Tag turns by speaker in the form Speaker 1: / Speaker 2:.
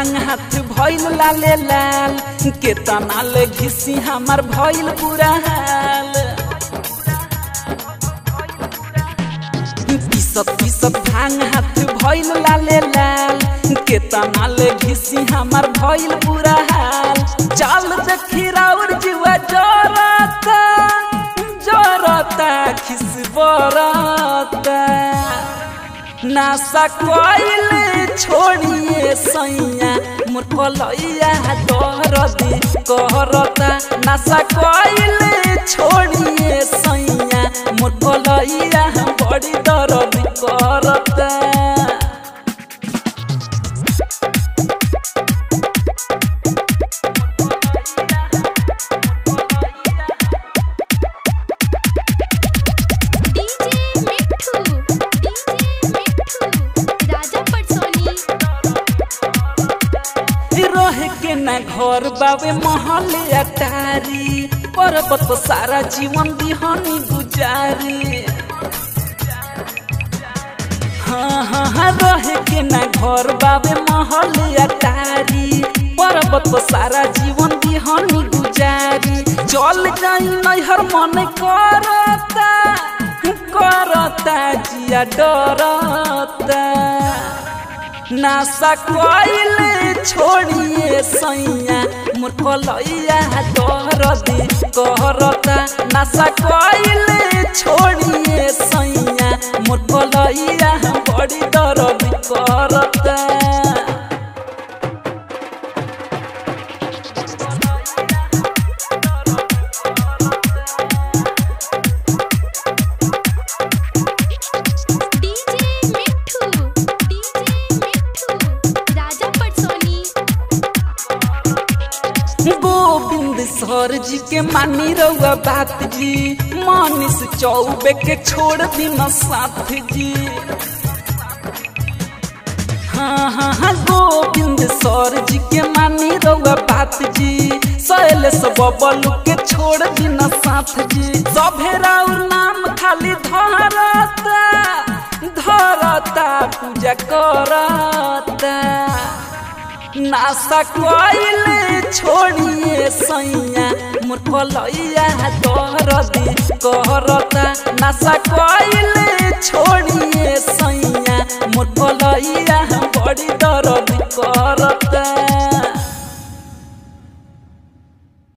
Speaker 1: भांग हाथ भइल लाले लाल केतना ले घिसी हमार भइल बुरा हाल पीसत पीसत भांग हाथ भइल लाले लाल केतना ले घिसी हमार भइल बुरा हाल चाल देखी राउर जीवा जरता जरता खिस बरता नासा कोइल छोड़िए सैया मोर कलैया दरदी कहरता नासा कोइल छोड़िए सैया मोर कलैया बड़ी दरदी करता
Speaker 2: डीजे मिठू डीजे मिठू राजा पटसोनी
Speaker 1: रह के ना घर बावे महल अटारी पर्वत सारा जीवन दिहनी गुजारी हाँ हाँ हाँ रह के ना घर बावे महल अटारी पर्वत सारा जीवन दिहनी गुजारी चल जाई नैहर मन करता करता जिया डरता नासा कोइल छोड़िए सैया मोर कलैया दरदी कहरता नासा कोइल छोड़िए सैया मोर कलैया बड़ी दरदी करता
Speaker 2: डीजे मिठू डीजे मिठू राजा पटसोनी
Speaker 1: गोविंद सर जी के मानी रउआ बात जी मानिस चौबे के छोड़ दिन साथ जी हाँ हाँ हाँ गोविंद सर जी के मानी रउआ बात जी शैलेश बबलू के छोड़ दिन साथ जी सभे राउर नाम खाली धरता धरता पूजा करता नासा कोइल छोड़िए सैया मोर कलैया दरदी कहरता नासा कोइल छोड़िए सैया मोर कलैया बड़ी दरदी करता